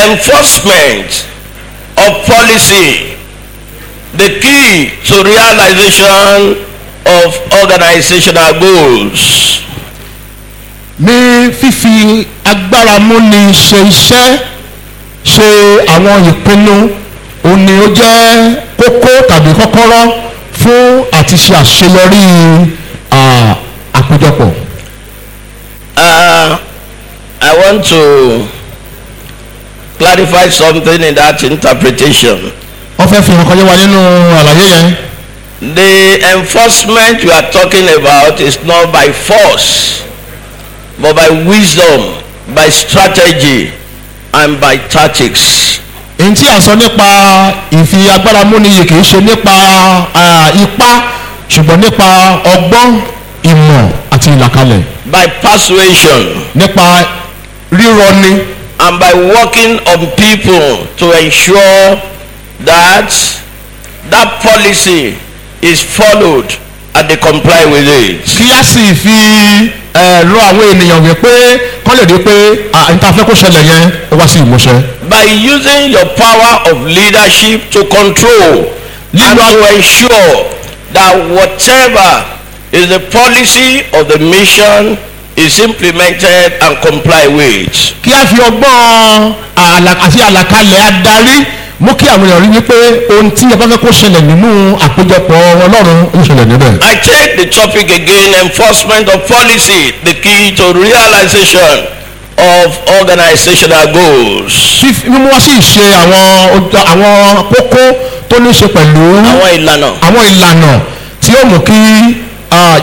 enforcement of policy the key to realization of organizational goals. ní fífi agbára múni ṣe iṣẹ́ ṣe àwọn ìpinnu òun ni ó jẹ́ kókó tàbí kọ́kọ́rọ́ fún àti ṣe àṣeyọrí ah, àpéjọpọ̀. Uh, I want to clarify something in that interpretation. wọ́n fẹ́ fi hàn kọjá wa nínú àlàyé yẹn. The enforcement we are talking about is not by force, but by wisdom, by strategy, and by tactics. èyí tí a sọ nípa ìfi agbára múni yìí kì í ṣe nípa ah, ipá ṣùgbọ́n nípa ọgbọ́n ìmọ̀ àti ìlàkalẹ̀ by persuasion nípa rírọni and by working on people to ensure that that policy is followed and they comply with it. kí a sì fi ẹ rọ àwọn ènìyàn wípé kọ́ lè rí pé à ń ta fẹ́ kó ṣẹlẹ̀ yẹn ó wá sí ìmúṣẹ. By using your power of leadership to control and to ensure that whatever is the policy of the mission is implemented and comply with. kí a fi ọgbọ́n àlà- àti àlàkalẹ̀ adarí mú kí àwọn èèyàn rí wípé ohun tí a bá fẹ́ kó ṣẹlẹ̀ nínú àpéjọpọ̀ ọlọ́run ó ṣẹlẹ̀ níbẹ̀. I take the topic again enforcement of policy, the key to realization of organizational goals. fífi mímú wá sí ìṣe àwọn ojú- àwọn kókó tó ní í ṣe pẹ̀lú Àwọn ìlànà àwọn ìlànà tí ó mú kí ah,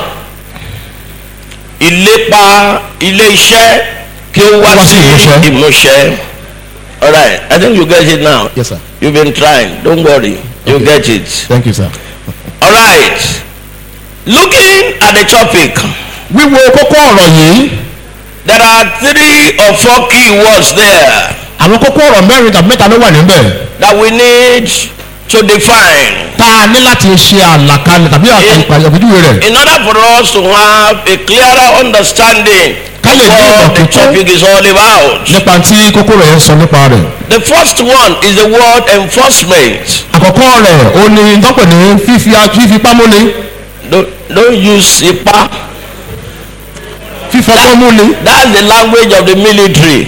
ìlépa ilé iṣẹ́ kí ó wá Wá sí sí ìmúṣẹ. ìmúṣẹ. Alright, I think you get it now. Yes, sir. You've been trying, don't worry, you Okay. get it. thank you sir. Alright, looking at the topic, wíwo kókó ọ̀rọ̀ yìí there are three or four key words there àwọn kókó ọ̀rọ̀ mẹ́rin tàbí mẹ́ta ló wà níbẹ̀ that we need to define. tá a ní láti ṣe àlàkalẹ̀ tàbí àpèjúwe rẹ̀ in order for us to have a clearer understanding Ká lè of ní what the ìmọ̀ kíkún. topic is all about. nípa tí kókó rẹ̀ ń sọ nípa rẹ̀. The first one is the word enforcement. àkọ́kọ́ rẹ̀ ó ní dọ́pẹ̀ ní fífi fífi pámúni Don't, don't use ipa. fífọgbọ́n múni That's the language of the military.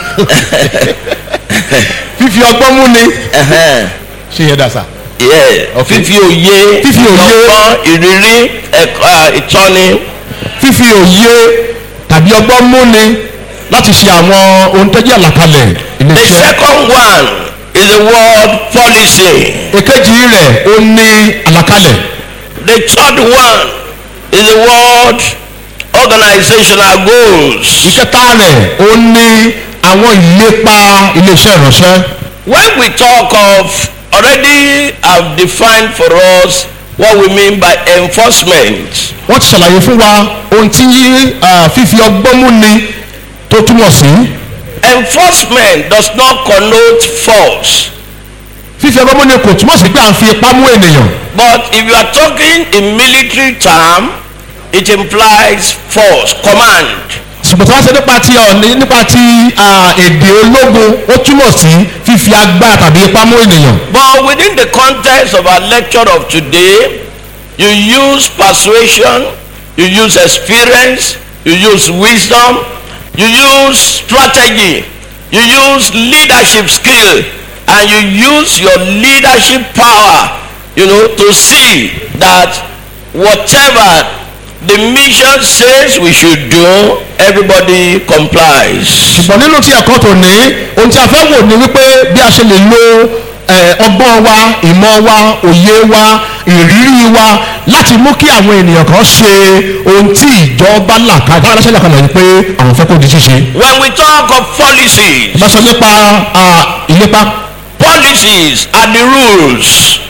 fífi ọgbọ́n múni. Uh-huh. ṣe yẹ dasa. Yeah. Okay. Fífi òye, Fífi òye. ọgbọ́n, ìrírí, ẹ̀kọ́, ah, ìtọ́ni. fífi òye tàbí ọgbọ́n múni láti ṣe àwọn ohun tó jẹ́ àlàkalẹ̀ The iléeṣẹ́. second one is the word policy. èkejì rẹ̀ ó ní àlàkalẹ̀. The third one is the word organizational goals. ìkẹta rẹ̀ ó ní àwọn ìlépa iléeṣẹ́ ìránṣẹ́. When we talk of already have defined for us what we mean by enforcement. wọ́n ti ṣàlàyé fún wa ohun tí ah, fífi ọgbọ́n múni tó túmọ̀ sí. Enforcement does not connote force. fífi ọgbọ́n múni kò túmọ̀ sí pé à ń fi ipá mú ènìyàn. But if you are talking in military term, it implies force, command. ṣùgbọ́n tí wọ́n ṣe nípa ti ọ̀ní nípa ti ah, èdè ológun ó túmọ̀ sí fífi agbára tàbí ipá mú ènìyàn. But within the context of our lecture of today, you use persuasion, you use experience, you use wisdom, you use strategy, you use leadership skill, and you use your leadership power, you know, to see that whatever the mission says we should do, everybody complies. ṣùgbọ́n nínú tí ẹ̀kọ́ tó ní ohun tí a fẹ́ wò ni wípé bí a ṣe lè lo eh, ọgbọ́n wa ìmọ̀ wa òye wa ìrírí wa láti mú kí àwọn ènìyàn kan ṣe ohun tí ìjọba là ká ìjọba aláṣẹ là kalẹ̀ wípé àwọn fẹ́ kó di ṣíṣe. When we talk of policies, bá sọ nípa ah, ìlépa policies are the rules,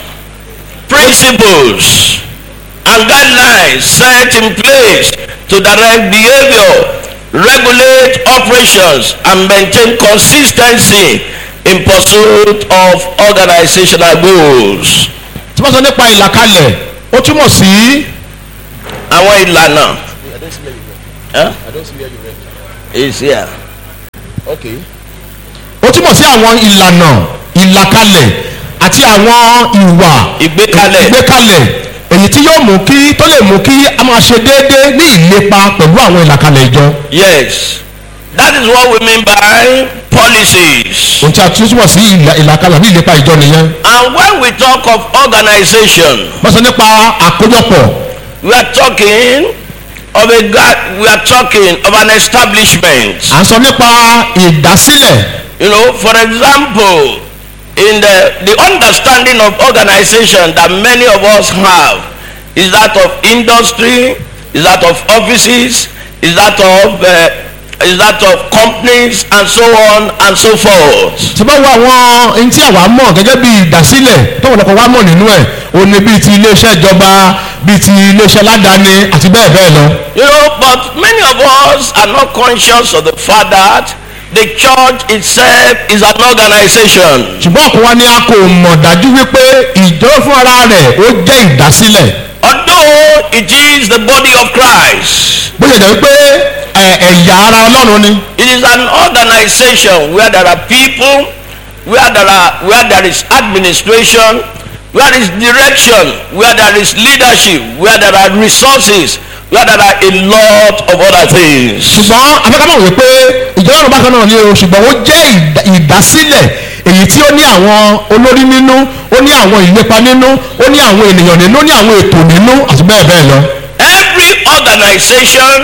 principles, and guidelines set in place to direct behavior, regulate operations, and maintain consistency in pursuit of organizational goals. tí wọ́n sọ nípa ìlàkalẹ̀ ó túmọ̀ sí Àwọn ìlànà. Huh? Is here. ó túmọ̀ sí àwọn ìlànà ìlàkalẹ̀ àti àwọn ìwà ìgbékalẹ̀ ìgbékalẹ̀ èyí tí yóò mú kí tó lè mú kí a máa ṣe déédéé ní ìlépa pẹ̀lú àwọn ìlàkalẹ̀ ìjọ yes that is what we mean by policies ohun tí a tún túmọ̀ sí ìlà- ìlàkalẹ̀ ní ìlépa ìjọ nìyẹn and when we talk of organization wọ́n sọ nípa àkójọpọ̀ we are talking of a ga- we are talking of an establishment à ń sọ nípa ìdásílẹ̀ you know for example in the the understanding of organization that many of us have is that of industry is that of offices is that of uh, is that of companies and so on and so forth tí bá wo àwọn ohun tí àwa mọ̀ gẹ́gẹ́ bí ìdásílẹ̀ tó wọ́n wa mọ̀ nínú ẹ̀ ó ní bíi ti iléeṣẹ́ ìjọba bíi ti iléeṣẹ́ aládàáni àti bẹ́ẹ̀ bẹ́ẹ̀ lọ. you know but many of us are not conscious of the fact that the church itself is an organization ṣùgbọ́n ọ̀pọ̀ wa ni a kò mọ̀ dájú wípé ìjọ fún ara rẹ̀ ó jẹ́ ìdásílẹ̀ although it is the body of christ bó ṣe jẹ́ wípé ẹ̀, ẹ̀yà ara ọlọ́run ni It is an organization where there are people, where there are where there is administration, where there is direction, where there is leadership, where there are resources, where there are a lot of other things. ṣùgbọ́n afẹ́kámọ̀ wípé ìjọ ọlọ́run bákan náà ni o ṣùgbọ́n ó jẹ́ ìdá- ìdásílẹ̀ èyí tí ó ní àwọn olórí nínú ó ní àwọn ìlépa nínú ó ní àwọn ènìyàn nínú ó ní àwọn ètò nínú àti bẹ́ẹ̀ bẹ́ẹ̀ lọ. Every organization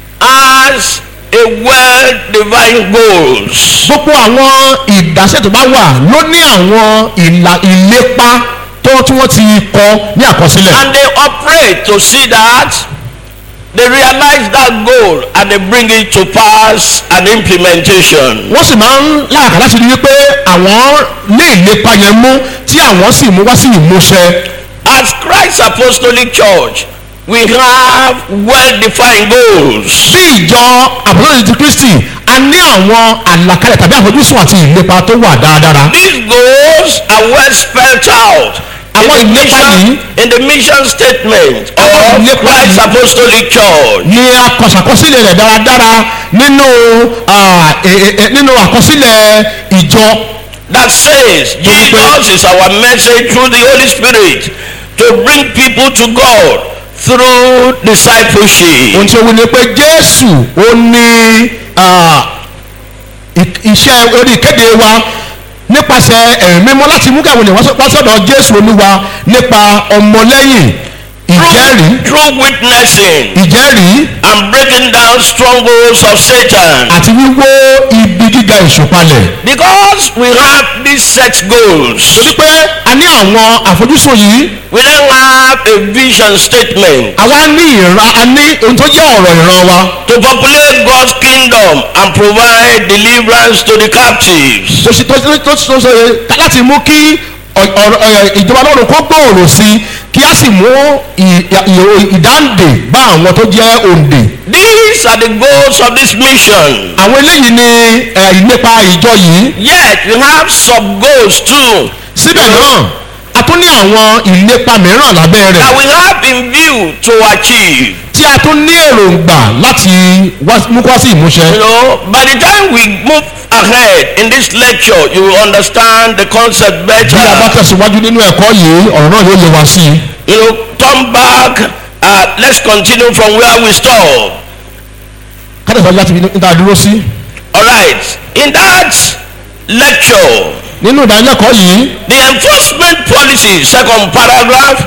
has a well-defined goals. gbogbo àwọn ìdásẹ́ tó bá wà ló ní àwọn ìlà ìlépa tó tí wọ́n ti kọ ní àkọsílẹ̀. And they operate to see that they realize that goal and they bring it to pass and implementation. wọ́n sì máa ń láàkà láti rí wípé àwọn lé ìlépa yẹn mú tí àwọn sì mú wá sí ìmúṣẹ. As Christ's Apostolic Church, we have well-defined goals. bí ìjọ àbúrò ti kristi a ní àwọn àlàkalẹ̀ tàbí àfojúsùn àti ìlépa tó wà dáradára. These goals are well spelled out in Àwọn the, ìlépa mission, yìí- in the mission statement Àwọn of ìlépa Christ's yìí- Apostolic Church. ní akọ̀sàkọsílẹ̀ rẹ̀ dáradára nínú ah, e- e- e- nínú àkọsílẹ̀ ìjọ That says Jesus is our message through the Holy Spirit to bring people to God through discipleship. ohun tí ó wí ni pé jésù ó ní ah, i- iṣẹ́ orí ìkéde wa nípasẹ̀ ẹ̀mí mímọ́ láti mú káwọn ènìyàn wá sọ- wá sọ̀dọ̀ jésù olúwa nípa ọmọlẹ́yìn ìjẹ́rìí Through witnessing ìjẹ́rìí and breaking down strongholds of Satan. àti wíwó ibi gíga ìṣòpalẹ̀ Because we have these set goals, torí pé a ní àwọn àfojúsùn yìí we then have a vision statement àwa ní ìran a ní ohun tó jẹ́ ọ̀rọ̀ ìran wa to populate God's kingdom and provide deliverance to the captives. tó ṣe tó ṣe tó ṣe tó ṣe láti mú kí ọ- ọ̀rọ̀- ẹ̀, ìjọba ọlọ́run kó gbòòrò sí i kí a sì mú ì- ì- ìdáǹdè bá àwọn tó jẹ́ òǹdè. These are the goals of this mission. àwọn eléyìí ni ẹ̀, ìlépa ìjọ yìí Yet we have sub goals too síbẹ̀ náà a tún ní àwọn ìlépa mìíràn lábẹ́ rẹ̀ that we have in view to achieve. tí a tún ní èròǹgbà láti wá- mú wá sí ìmúṣẹ. You know, by the time we move ahead in this lecture, you will understand the concept bí a bá better. tẹ̀síwájú nínú ẹ̀kọ́ yìí ọ̀rọ̀ náà yóò yé wa sí i. You know, turn back. Uh, let's continue from where we stop. kátàsíwájú láti fi níta dúró sí. All right. In that lecture, nínú ìdánilẹ́kọ̀ọ́ yìí the enforcement policy, second paragraph,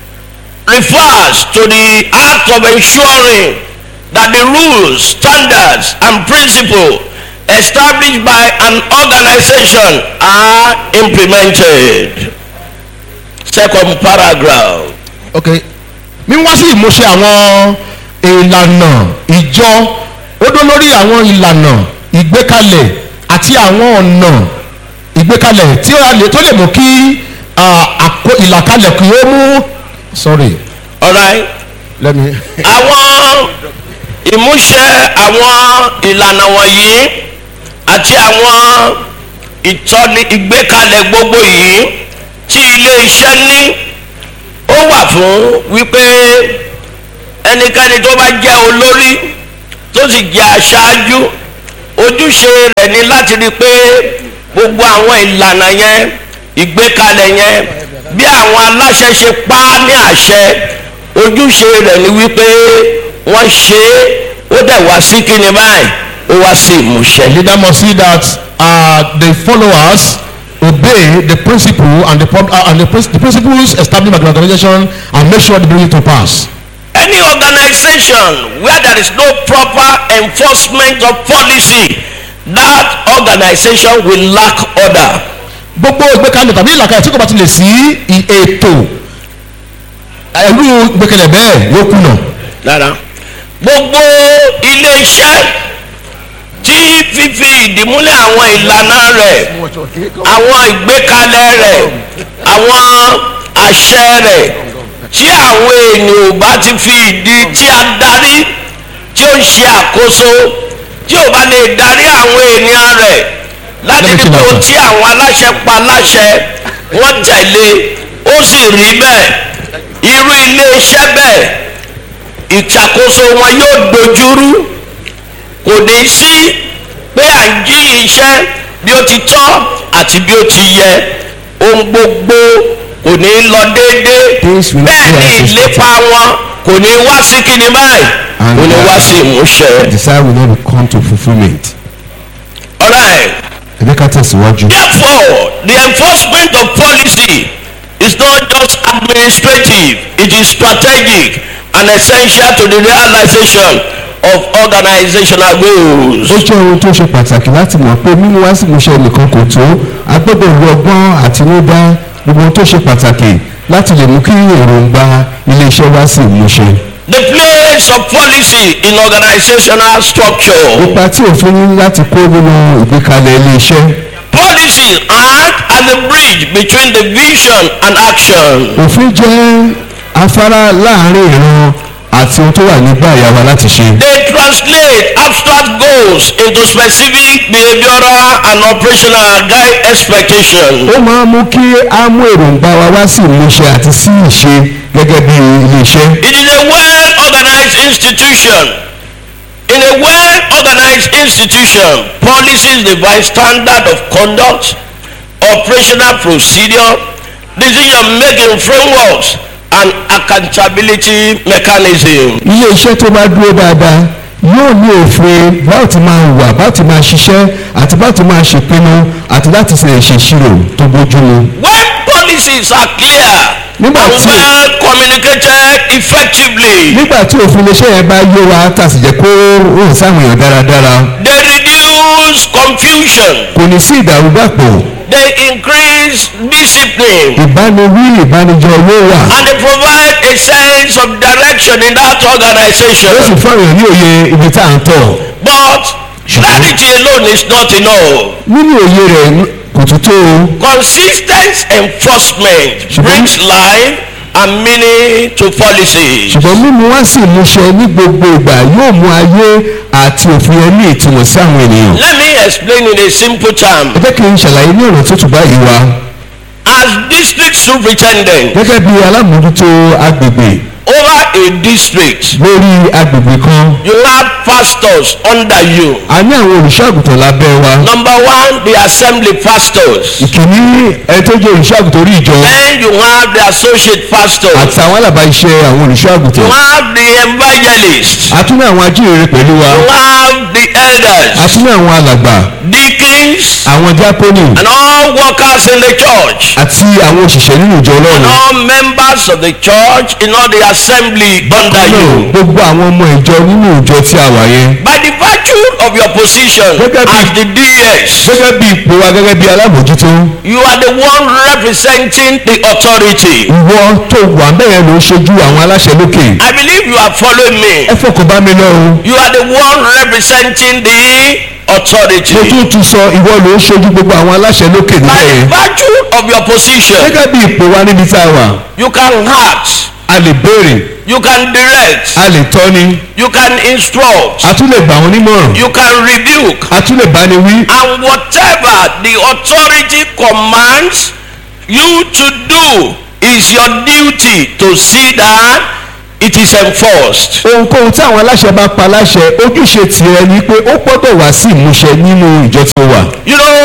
refers to the act of ensuring that the rules, standards, and principles established by an organization are implemented. Second paragraph. ok mímú wá sí ìmúṣẹ àwọn ìlànà ìjọ ó dó lórí àwọn ìlànà ìgbékalẹ̀ àti àwọn ọ̀nà ìgbékalẹ̀ tí ó lè tó lè mú kí ah, àkó- ìlàkalẹ̀ kí ó mú sorry All right. let me àwọn ìmúṣẹ àwọn ìlànà wọ̀nyí àti àwọn ìtọ́ni ìgbékalẹ̀ gbogbo yìí tí ilé iṣẹ́ ní ó wà fún wípé ẹnikẹ́ni tó bá jẹ́ olórí tó sì jẹ́ aṣáájú ojúṣe rẹ̀ ni láti rí i pé gbogbo àwọn ìlànà yẹn ìgbékalẹ̀ yẹn bí àwọn aláṣẹ ṣe pa á ní àṣẹ ojúṣe rẹ̀ ni wípé wọ́n ṣe é ó dẹ̀ wá sí kíni báyìí ó wá sí ìmúṣẹ. The leader must see that uh, the followers obey the principle and the, pub- uh, and the, prin- the principles established by the organization and make sure they bring it to pass. any organization where there is no proper enforcement of policy that organization will lack order. gbogbo ìgbékalẹ̀ tàbí ìlàkàyè tí kò bá ti lè sí i- ètò ẹ̀rú ìgbékalẹ̀ bẹ́ẹ̀ yóò kùnà. lára gbogbo ilé-iṣẹ́ tí fífi ìdìmúlẹ̀ àwọn ìlànà rẹ̀ àwọn ìgbékalẹ̀ rẹ̀ àwọn àṣẹ rẹ̀ tí àwọn èèyàn ò bá ti fi ìdí tí a darí tí ó ń ṣe àkóso tí ò bá lè darí àwọn ènìyàn rẹ̀ láti Let me ní kill kó that tí àwọn aláṣẹ pa láṣẹ wọ́n tẹ̀lé ó sì rí bẹ́ẹ̀ irú ilé-iṣẹ́ bẹ́ẹ̀ ìṣàkóso wọn yóò dojúrú kò ní sí pé à ń jí iṣẹ́ bí ó ti tọ́ àti bí ó ti yẹ ohun gbogbo kò ní lọ déédéé Things will not bẹ́ẹ̀ go ni as expected. ìlépa wọn kò ní wá sí kíni báyìí And, kò ní wá uh, sí ìmúṣẹ. desire will not come to fulfilment. alright ẹ jẹ́ ká tẹ̀síwájú. therefore the enforcement of policy is not just administrative it is strategic and essential to the realization of organizational goals. ó jẹ́ ohun tó ṣe pàtàkì láti mọ̀ pé mímú wá sí ìmúṣẹ nìkan kò tó a gbọ́dọ̀ lo ọgbọ́n àtinúdá gbogbo ohun tó ṣe pàtàkì láti lè mú kí èròǹgbà iléeṣẹ́ wá sí ìmúṣẹ. the place of policy in organizational structure. ipa tí òfin ní láti kó nínú ìgbékalẹ̀ iléeṣẹ́ policy act as a bridge between the vision and action. òfin jẹ́ afárá láàrin ìran àti ohun tó wà nígbà ìyàwó láti ṣe. they translate abstract goals into specific behavioral and operational guide expectation. ó máa ń mú kí á mú èròǹgbà wa wá sí ìmúṣẹ àti sí ìṣe gẹ́gẹ́ bí iléeṣẹ́. It is a well-organized institution. In a well-organized institution, policies devise standard of conduct, operational procedure, decision-making frameworks, and accountability mechanism. iléeṣẹ́ tó bá dúró dáadáa yóò ní òfin báwo ti máa wà báwo ti máa ṣiṣẹ́ àti báwo ti máa ṣèpinnu àti láti ṣe ìṣèṣirò tó bójúmu. When policies are clear Nígbà and tí- well communicated effectively, nígbà tí òfin iléeṣẹ́ yẹn bá yé wa tá a sì jẹ́ kó rìn sáwọn èèyàn dáradára they reduce confusion, kò ní sí ìdàrúdàpọ̀ they increase discipline, ìbániwí ìbánijọ owó wà and they provide a sense of direction in that ó sì organization. fún àwọn èèyàn ní òye ibi tá à ń tọ̀ But clarity alone is not enough. nínú òye rẹ̀ kò tún tó o Consistent enforcement Ṣùgbọ́n- brings life and meaning to policies. ṣùgbọ́n mímú wá sí ìmúṣẹ ní gbogbo ìgbà yóò mú ayé àti òfin ẹ ní ìtumọ̀ sí àwọn ènìyàn. Let me explain in a simple term. ẹ jẹ́ kí n ṣàlàyé ní ọ̀nà tó tún báyìí wá As district superintendent gẹ́gẹ́ bí alámòójútó agbègbè over a district, lórí agbègbè kan you have pastors under you. a ní àwọn olùṣọ́àgùtàn lábẹ́ wa Number one, the assembly pastors. ìkíní ẹ tó jẹ́ olùṣọ́àgùtàn orí ìjọ Then you have the associate pastors. àti àwọn alábàáṣẹ́ àwọn You olùṣọ́àgùtàn have the evangelists. a tún ní àwọn ajíhìnrere pẹ̀lú wa You have the a elders, tún ní àwọn alàgbà deacons, àwọn díákónì and all workers in the church. àti àwọn òṣìṣẹ́ nínú ìjọ And ọlọ́run all members of the church in all the assembly under náà you. gbogbo àwọn ọmọ ìjọ nínú ìjọ tí a wà yẹn By the virtue of your position Gẹ́gẹ́ bí- as the DS, gẹ́gẹ́ bí ipò wa gẹ́gẹ́ bí alábòójútó you are the one representing the authority. ìwọ tó wà bẹ́ẹ̀ ló ń ṣojú àwọn aláṣẹ lókè I believe you are following me. ẹ fọkàn bá mi lọ o You are the one representing the authority. mo tún tún sọ ìwọ ló ń ṣojú gbogbo àwọn aláṣẹ lókè By níbẹ̀ the yẹn virtue of your position, gẹ́gẹ́ bí ipò wa níbi tá a wà you can act, a lè béèrè you can direct, a lè tọ́ni you can instruct, a tún lè gbà wọ́n nímọ̀ràn you can rebuke, a tún lè báni wí and whatever the authority commands you to do is your duty to see that it is enforced. ohunkóhun tí àwọn aláṣẹ bá pa láṣẹ ojúṣe tiẹ̀ ni pé ó gbọ́dọ̀ wá sí ìmúṣẹ nínú ìjọ tí ó wà You know, you are the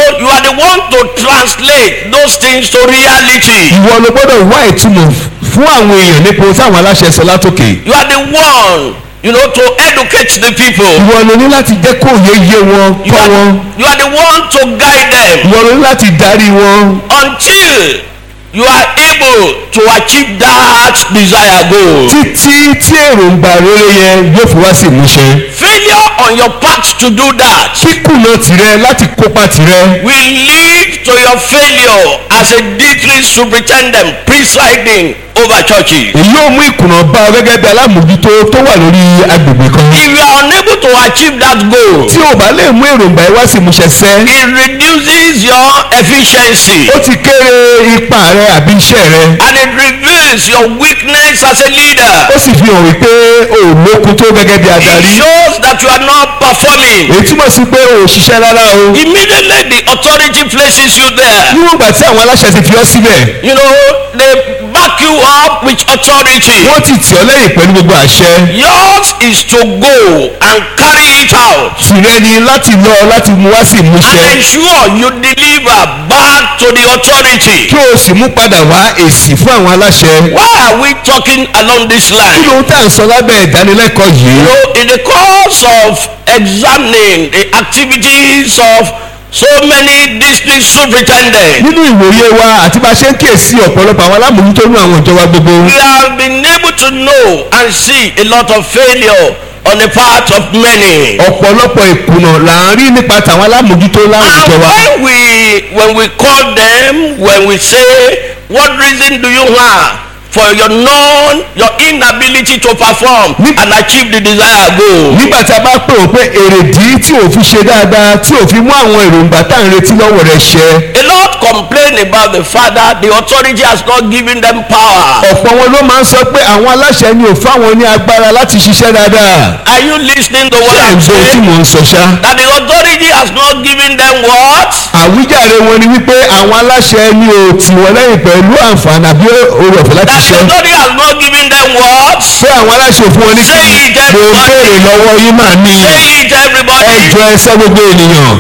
the one to translate those things to reality. ìwọ ló gbọ́dọ̀ wá ìtumọ̀ fún àwọn èèyàn nípa ohun tí àwọn aláṣẹ sọ látòkè You are the one, you know, to educate the people. ìwọ ló ní láti jẹ́ kó òye yé wọn You kọ́ wọn are, you are the one to guide them ìwọ ló ní láti darí wọn until you are able to achieve that desire goal. títí tí èròǹgbà rere yẹn yóò fi wá sí ìmúṣẹ Failure on your part to do that kíkùnà tìrẹ láti kópa tìrẹ will lead to your failure as a district superintendent presiding over churches. èyí yóò mú ìkùnà bá ọ gẹ́gẹ́ bí alámòjútó tó wà lórí agbègbè kan If you are unable to achieve that goal, tí o bá lè mú èròǹgbà yẹn wá sí ìmúṣẹ sẹ́ it reduces your efficiency ó ti kéré ipa rẹ àbí iṣẹ́ rẹ and it reveals your weakness as a leader. ó sì fi hàn wípé o ò lókun tó gẹ́gẹ́ bí It adarí shows that you are not performing. èyí túmọ̀ sí pé o ò ṣiṣẹ́ rárá o Immediately the authority places you there. níwọ̀n ìgbà tí àwọn aláṣẹ ti fi ọ́ síbẹ̀ You know, they back you up with authority. wọ́n ti tì ọ́ lẹ́yìn pẹ̀lú gbogbo àṣẹ Yours is to go and carry it out tìrẹ ni láti lọ láti mú wá sí ìmúṣẹ and ensure you deliver back to the authority. kí o sì mú padà wá èsì fún àwọn aláṣẹ Why are we talking along this kí line? ló ń tà ń sọ lábẹ́ ìdánilẹ́kọ̀ọ́ yìí You know, in the course of examining the activities of so many district superintendents, nínú ìwòye wa àti bá a ṣe ń kíyèsí ọ̀pọ̀lọpọ̀ àwọn alámòjútó ní àwọn ìjọba gbogbo we have been able to know and see a lot of failure on the part of many. ọ̀pọ̀lọpọ̀ ìkùnà là ń rí nípa tàwọn alámòjútó láwọn And ìjọba when we when we call them, when we say, what reason do you have for your non your inability to perform and achieve the desired goal? nígbà tí a bá pè ó pé èrèdí tí ò fi ṣe dáadáa tí ò fi mú àwọn èròǹgbà tá à ń retí lọ́wọ́ rẹ̀ ṣẹ A lot complain about the fact that the authority has not given them power. ọ̀pọ̀ wọn ló máa ń sọ pé àwọn aláṣẹ ni ò fáwọn ní agbára láti ṣiṣẹ́ dáadáa Are you listening to what ṣé ẹ̀ ń I'm gbọ́ tí saying? mò ń sọ ṣá That the authority has not given them what? àwíjàre wọn ni wípé àwọn aláṣẹ ni ò tì wọ́n lẹ́yìn pẹ̀lú àǹfààní àbí oore ọ̀fẹ́ láti That the ṣiṣẹ́ authority has not given them what? pé àwọn aláṣẹ ò fún wọn ní kí Say it, mo ń everybody. béèrè lọ́wọ́ yín máa ní Say it everybody. ẹjọ́ ẹsẹ́ gbogbo ènìyàn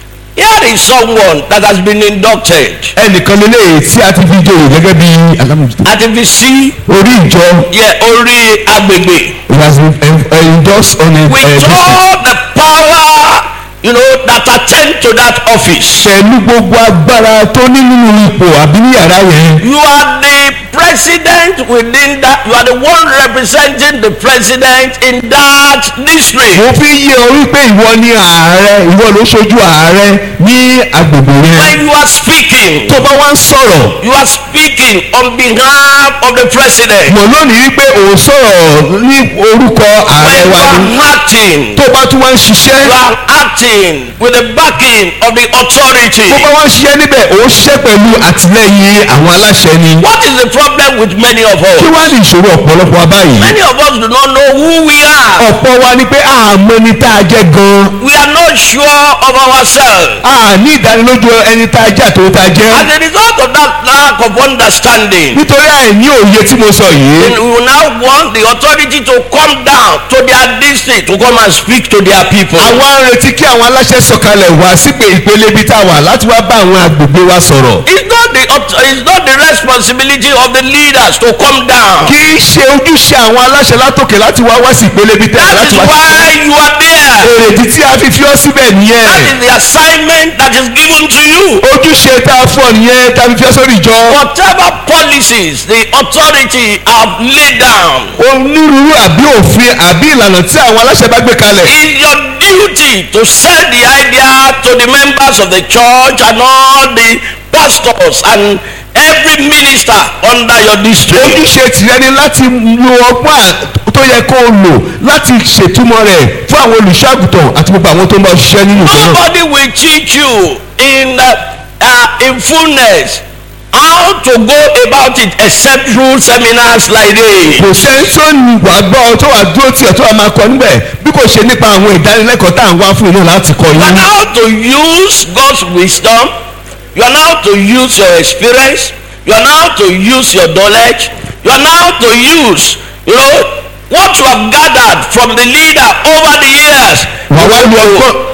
Here is someone that has been inducted. ẹnìkan lélẹ́yìí tí a ti fi jòyè gẹ́gẹ́ bí alámòjútó Àti fi sí orí ìjọ yẹ orí agbègbè. it has been en- endorsed on a With uh, district. all the power you know that attend to that office. pẹ̀lú gbogbo agbára tó ní nínú ipò àbí ní yàrá yẹn You are the president within that. You are the one representing the president in that district. mo fi yé ọ wípé ìwọ ni ààrẹ ìwọ ló ṣojú ààrẹ ní agbègbè yẹn When you are speaking, tó bá wá ń sọ̀rọ̀ you are speaking on behalf of the president. mọ̀ lónìí wípé ò ń sọ̀rọ̀ ní orúkọ ààrẹ When you wa ni are acting, tó bá tún wá ń ṣiṣẹ́ you are acting with the backing of the authority. tó bá wá ń ṣiṣẹ́ níbẹ̀ ò ń ṣiṣẹ́ pẹ̀lú àtìlẹ́yìn àwọn aláṣẹ ni What is the problem with many of kí us? wá ní ìṣòro ọ̀pọ̀lọpọ̀ wa báyìí Many of us do not know who we are. ọ̀pọ̀ wa ni pé àmọ́ ni tá a jẹ́ gan-an We are not sure of ourselves. a ní ìdánilójú ẹni tá a jẹ́ àtòwò tá a jẹ́ As a result of that lack of understanding, nítorí àìní òye tí mo sọ yìí then we will now want the authority to come down to their district to come and speak to their people. àwọn arètí kí àwọn aláṣẹ sọ̀kalẹ̀ wá sípè ìpele ibi tá a wà láti wá bá àwọn agbègbè wa sọ̀rọ̀ It's not the auth- it's not the responsibility of the leaders to come down. kì í ṣe ojúṣe àwọn aláṣẹ látòkè láti wá wá sí ìpele ibi tá a That láti is wá sí why you are there. èrèdí tí a fi fi ọ́ síbẹ̀ That nìyẹn is the assignment that is given to you. ojúṣe tá a fún ọ nìyẹn tá a fi fi ọ́ sórí ìjọ Whatever policies the authority have laid down, onírúurú àbí òfin àbí ìlànà tí àwọn aláṣẹ bá gbé kalẹ̀ it's your duty to sell the idea to the members of the church and all the pastors and every minister under your district. ojúṣe tìrẹ ni láti lo ọgbọ́n à- tó yẹ kó o lò láti ṣètúmọ̀ rẹ̀ fún àwọn olùṣọ́àgùtàn àti gbogbo àwọn tó ń bá ṣiṣẹ́ nínú ìjọ náà. Nobody will teach you in uh, uh, in fullness how to go about it except through seminars like this. kò sẹ́ni tó ní wà gbọ́ tó wà dúró tiẹ̀ tó wà máa kọ níbẹ̀ bí kò ṣe nípa àwọn ìdánilẹ́kọ̀ọ́ tá à ń wá fún iná láti kọ You are yín. now to use God's wisdom. You are now to use your experience. You are now to use your knowledge. You are now to use, you know, what you have gathered from the leader over the years wà wá lu ọgbọ́n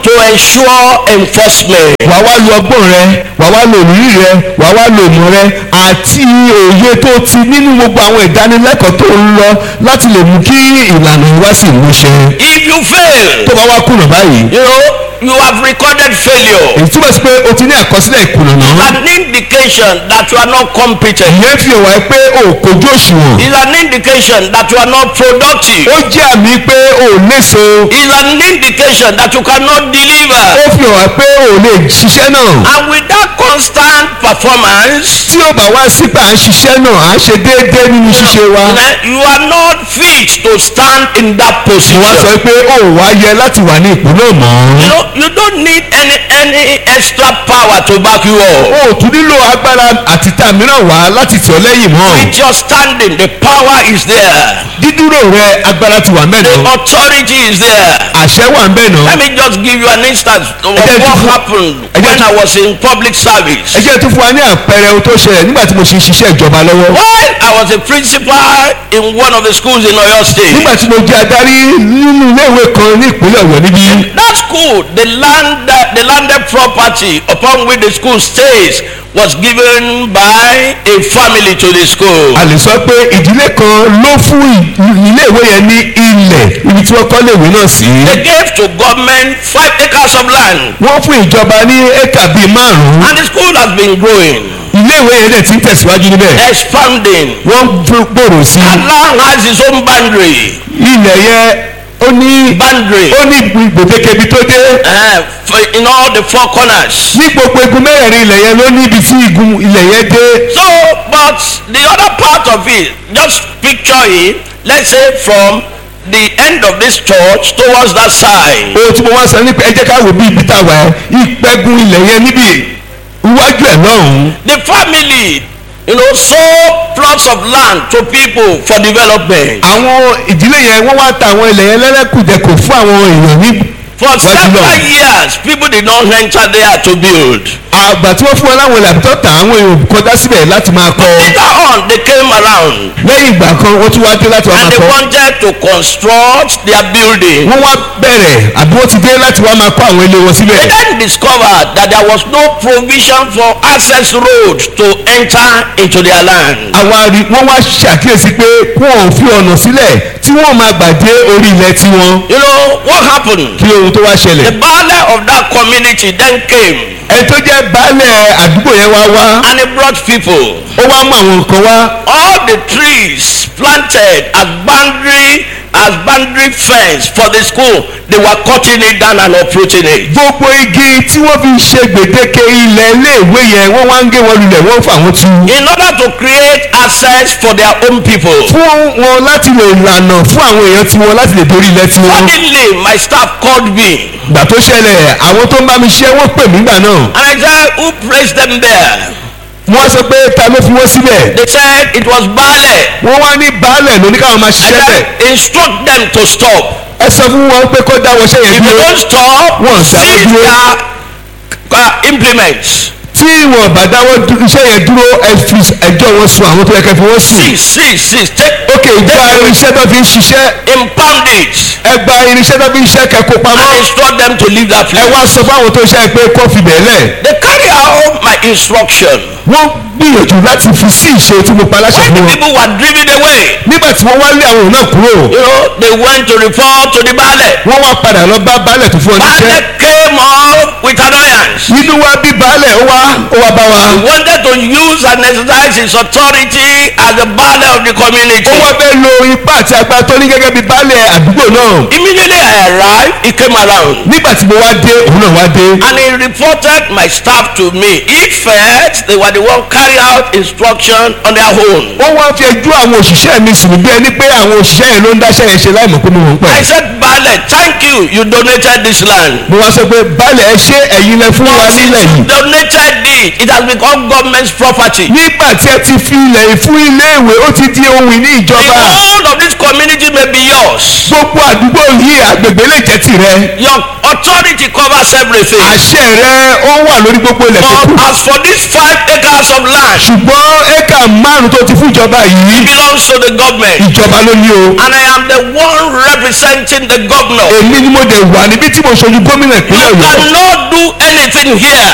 to ensure enforcement. wàá wá lo ọgbọ́n rẹ wàá wá lo òrírí rẹ wàá wá lo ìmọ̀ rẹ àti òye tó ti nínú gbogbo àwọn ìdánilẹ́kọ̀ọ́ tó ń lọ láti lè mú kí ìlànà ìwá sí ìmúṣẹ. If you fail, tó bá wá kùnà báyìí you know, you have recorded failure. èyí túbọ̀ sí pé o ti ní àkọsílẹ̀ ìkùnà náà. An indication that you are not competent. ìyẹn fi hàn wá pé o kò jó òṣùwọ̀n. Is an indication that you are not productive. ó jẹ́ àmì pé o ò léso. Is an indication that you cannot deliver. ó fi hàn wá pé o ò lè ṣiṣẹ́ náà. And with that constant performance, tí ó bá wá sípà à ń ṣiṣẹ́ náà à ń ṣe déédéé nínú ṣíṣe wa. you are not fit to stand in that mo wá sọ position. pé o ò wá yẹ láti wà ní ipò náà mọ́. You know, you don't need any any extra power to back you up. o ò tún nílò agbára àtìta mìíràn wá láti tì ọ́ lẹ́yìn mọ́. With your standing, the power is there. dídúró rẹ agbára ti wà The mẹ́nà. authority is there. àṣẹ wà mẹ́nà. Let me just give you an instance of Ẹ jẹ́ what tún- happened ẹ jẹ́ when tún- I was in public service. ẹ jẹ́ tún fún wa ní àpẹẹrẹ ohun tó ṣẹlẹ̀ nígbà tí mo ṣe ń ṣiṣẹ́ ìjọba lọ́wọ́. While I was a principal in one of the schools in Oyo State, nígbà tí mo jẹ́ adarí nínú iléèwé kan ní ìpínlẹ̀ ọ̀yọ́ níbí. that school, the land, the landed property upon which the school stays was given by a family to the school. a lè sọ pé ìdílé kan ló fún ì- iléèwé yẹn ní ilẹ̀ ibi tí wọ́n kọ́ iléèwé náà sí. They gave to government five acres of land, wọ́n fún ìjọba ní éka bíi márùn-ún. and the school has been growing, iléèwé yẹn dẹ̀ ti ń tẹ̀síwájú níbẹ̀. expanding. wọ́n ń gbòòrò sí i. Allah has his own boundary. ilẹ̀ yẹn ó ní Boundary. ó ní gbèdéke ibi tó dé. Uh, for in all the four corners. ní gbogbo igun mẹ́rẹ̀ẹ̀rin ilẹ̀ yẹn ló ní ibi tí igun ilẹ̀ yẹn dé. So, but the other part of it, just picture it, let's say from the end of this church towards that side. ohun tí mo wá sọ nípa ẹ jẹ́ ká wò bí ibi tá a wà ẹ́ ìpẹ́gun ilẹ̀ yẹn níbi iwájú ẹ̀ lọ́hùn-ún. The family, you know, sold plots of land to people for development. àwọn ìdílé yẹn wọ́n wá ta àwọn ilẹ̀ yẹn lẹ́lẹ́kùjẹkù fún àwọn èèyàn ní. For Wájú several lọ. years, people did not enter there to build. àgbà tí wọ́n fún wọn láwọn ilẹ̀ àbítọ́ ta àwọn èèyàn kọjá síbẹ̀ láti máa kọ́. Later on, they came around lẹ́yìn ìgbà kan wọ́n tún wá dé láti wá and máa they kọ́. wanted to construct their building. wọ́n wá bẹ̀rẹ̀ àbí wọ́n ti dé láti wá máa kọ́ àwọn ilé wọn síbẹ̀. They then discovered that there was no provision for access road to enter into their land. àwa rí wọ́n wá ṣàkíyèsí pé wọ́n ò fi ọ̀nà sílẹ̀ tí wọ́n máa gbà dé orí ilẹ̀ tiwọn. You know what happened? kí ohun tó wá The ṣẹlẹ̀. baale of that community then came ẹni tó jẹ́ baálẹ̀ àdúgbò yẹn wá wá and he brought people. ó wá mú àwọn nǹkan wá. All the trees planted as boundary as boundary fence for the school, they were cutting it down and uprooting it. gbogbo igi tí wọ́n fi ṣe gbèdéke ilẹ̀ iléèwé yẹn wọ́n wá ń gé wọn lulẹ̀ wọ́n fà wọ́n tu. In order to create access for their own people. fún wọn láti lè lànà fún àwọn èèyàn tiwọn láti lè dórí ilẹ̀ tiwọn. Suddenly, my staff called me gbà tó ṣẹlẹ̀ àwọn tó ń bá mi ṣe wọ́n pè mí gbà náà. and I said, Who placed them there? wọ́n sọ pé ta ló fi wọ́n síbẹ̀. They said it was Baale. wọ́n wá ní baálẹ̀ lóní káwọn máa I ṣiṣẹ́ bẹ̀. said, Instruct them to stop. ẹ sọ fún wọn pé kó dáwọ́ ṣẹ́yẹ If they dúró. don't stop, Wọ́n seize dáwọ́ dúró. their uh, implements. tí wọn bá dáwọ́ dú- iṣẹ́ yẹn dúró ẹ fi ẹjọ́ wọn sùn àwọn tó yẹ kẹ́ fi wọ́n sùn. Seize, seize, seize. Take, ok gba irinṣẹ́ tó fi ń ṣiṣẹ́ impound it ẹ gba irinṣẹ́ tó fi ń ṣiṣẹ́ kẹ́ kó pamọ́. and instruct them to leave that ẹ place. wá sọ fáwọn tó ṣe pé kó fi bẹ́ẹ̀ lẹ̀. They carry out my instruction. wọ́n gbìyànjú láti fi sí ìṣe tí mo pa láṣẹ When fún the wọn. people were driven away, nígbà tí wọ́n wá lé àwọn náà kúrò you know, they went to report to the Baale. wọ́n wá padà lọ bá baálẹ̀ tó fún ọ níṣẹ́. Baale came up with annoyance. nínú wa bí baálẹ̀ ó wá ó wá bá wa. He wanted to use and exercise his authority as the Baale of the community. ó wá fẹ́ lo ipá àti agbára tó ní gẹ́gẹ́ bí baálẹ̀ àdúgbò náà. Immediately I arrived, he came around. nígbà tí mo wá dé òun náà wá dé. And he reported my staff to me. He felt they were the one carry out instruction on their own. ó wá fi ẹjọ́ àwọn òṣìṣẹ́ mi sùn bí ẹni pé àwọn òṣìṣẹ́ yẹn ló ń dáṣẹ́ yẹn ṣe láì mọ̀ pé mo mọ̀ ń I pẹ̀. said, Baale, thank you, you donated this land. mo wá sọ pé baálẹ̀ ẹ ṣé ẹ̀yin lẹ fún wa nílẹ̀ yìí. Donated it. It has become government's property. nígbà tí ẹ ti fi ilẹ̀ yìí fún iléèwé ó ti di ohun ìní The ìjọba. whole of this community may be yours. gbogbo àdúgbò yìí àgbègbè lè jẹ́ tìrẹ. Your authority covers everything. àṣẹ rẹ ó wà lórí gbogbo ilẹ̀ tó kù. But as for these five acres of land, ṣùgbọ́n éka márùn tó ti fún ìjọba yìí it belongs to the government. ìjọba ló ní o. And I am the one representing the governor. èmi ni mo dẹ̀ wà níbi tí mo ṣojú gómìnà You ìpínlẹ̀ ọ̀yọ́ cannot do anything here